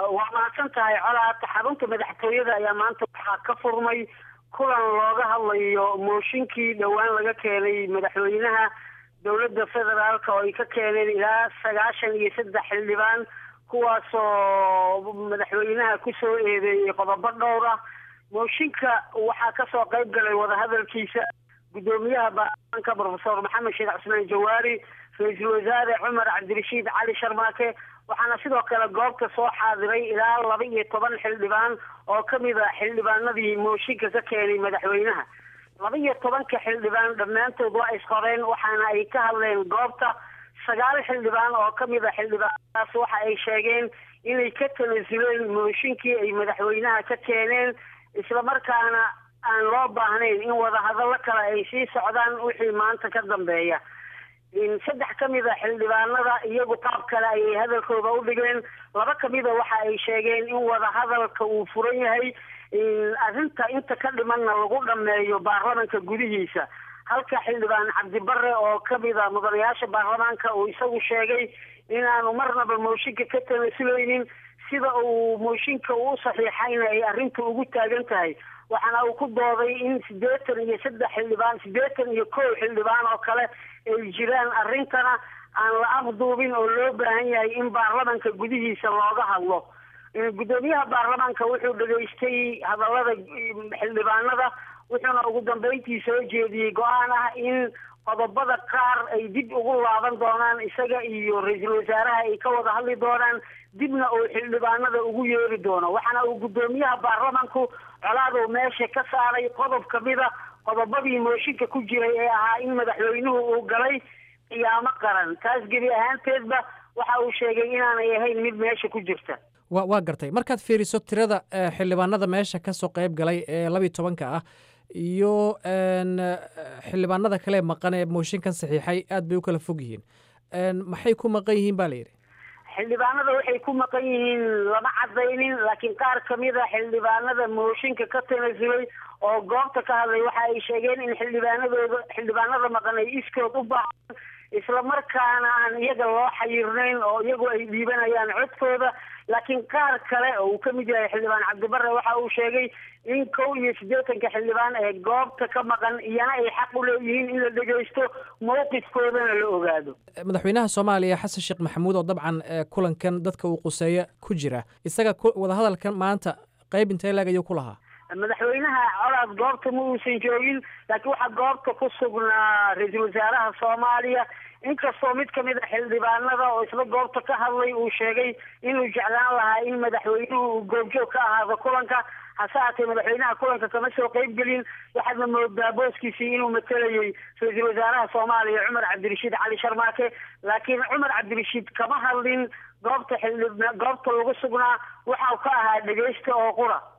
waa mahadsan tahay colaad xarunta madaxtooyada ayaa maanta waxaa ka furmay kulan looga hadlayo mooshinkii dhowaan laga keenay madaxweynaha dowladda federaalka oo ay ka keeneen ilaa sagaashan iyo saddex xildhibaan kuwaasoo madaxweynaha kusoo eedeeyey qodobo dhowr ah mooshinka waxaa kasoo qayb galay wadahadalkiisa guddoomiyaha baarlamaanka profesor maxamed sheekh cusmaan jawaari ra-iisul wasaare cumar cabdirashiid cali sharmaake waxaana sidoo kale goobta soo xaadiray ilaa laba iyo toban xildhibaan oo kamid a xildhibaanadii mooshinka ka keenay madaxweynaha laba iyo tobanka xildhibaan dhammaantood waa isqoreen waxaana ay ka hadleen goobta sagaal xildhibaan oo kamid a xildhibaanadaas waxa ay sheegeen inay ka tanasuleen mooshinkii ay madaxweynaha ka keeneen islamarkaana aan loo baahnayn in wadahadallo kale ay sii socdaan wixii maanta ka dambeeya saddex kamid a xildhibaanada iyagu qaab kale ayay hadalkooda u dhigeen laba kamida waxa ay sheegeen in wadahadalka uu furan yahay arrinta inta ka dhimanna lagu dhameeyo baarlamanka gudihiisa halka xildhibaan cabdibare oo kamid a mudanayaasha baarlamaanka uu isagu sheegay inaanu marnaba mooshinka ka tanasulaynin sida uu mooshinka uu saxiixayna ay arrinta ugu taagan tahay waxaana uu ku dooday in siddeetan iyo saddex xildhibaan siddeetan iyo kow xildhibaan oo kale ay jiraan arrintana aan la afduubin oo loo baahan yahay in baarlamanka gudihiisa looga hadlo guddoomiyaha baarlamaanka wuxuu dhegaystay hadallada xildhibaanada wuxuuna ugu dambeyntii soo jeediyey go-aan ah in qodobada qaar ay dib ugu laaban doonaan isaga iyo ra-iisul wasaaraha ay ka wada hadli doonaan dibna uu xildhibaanada ugu yeeri doono waxaana uu guddoomiyaha baarlamanku colaadow meesha ka saaray qodob kamida qodobadii mooshinka ku jiray ee ahaa in madaxweynuhu uu galay qiyaamo qaran taas gebi ahaanteedba waxa uu sheegay inaanay ahayn mid meesha ku jirta wa waa gartay markaad fiiriso tirada xildhibaanada meesha kasoo qayb galay ee labiiy tobanka ah iyo xildhibaanada kale maqan ee mooshinkan saxiixay aad bay u kala fog yihiin maxay ku maqan yihiin ba la yidhi xildhibaanada waxay ku maqan yihiin lama cadaynin laakiin qaar kamid a xildhibaanada mooshinka ka tanasulay oo goobta ka hadlay waxa ay sheegeen in xildhibaanadooda xildhibaanada maqan ay iskood u baahan islamarkaana aan iyaga loo xayirnayn oo iyagu ay dhiibanayaan codkooda laakiin qaar kale oo uu kamid yahay xildhibaan cabdibare waxa uu sheegay in kow iyo siddeetanka xildhibaan ee goobta ka maqan iyana ay xaq u leeyihiin in la dhegaysto mowqifkoodana la ogaado madaxweynaha soomaaliya xasan sheekh maxamuud oo dabcan kulankan dadka uu quseeya ku jira isaga wadahadalkan maanta qayb intee laag ayuu ku lahaa madaxweynaha colaad goobta ma uusan joogin laakiin waxaa goobta ku sugnaa ra-iisul wasaaraha soomaaliya inkastoo mid kamid a xildhibaanada oo isla goobta ka hadlay uu sheegay inuu jeclaan lahaa in madaxweynuhu uu goobjoog ka ahaado kulanka hase haatee madaxweynaha kulanka kama soo qayb gelin waxaadna moodaa booskiisii inuu matelayay ra-iisul wasaaraha soomaaliya cumar cabdirashiid cali sharmaake laakiin cumar cabdirashiid kama hadlin goobta xildhib goobta lagu sugnaa waxau ka ahaa dhegeysta oo qura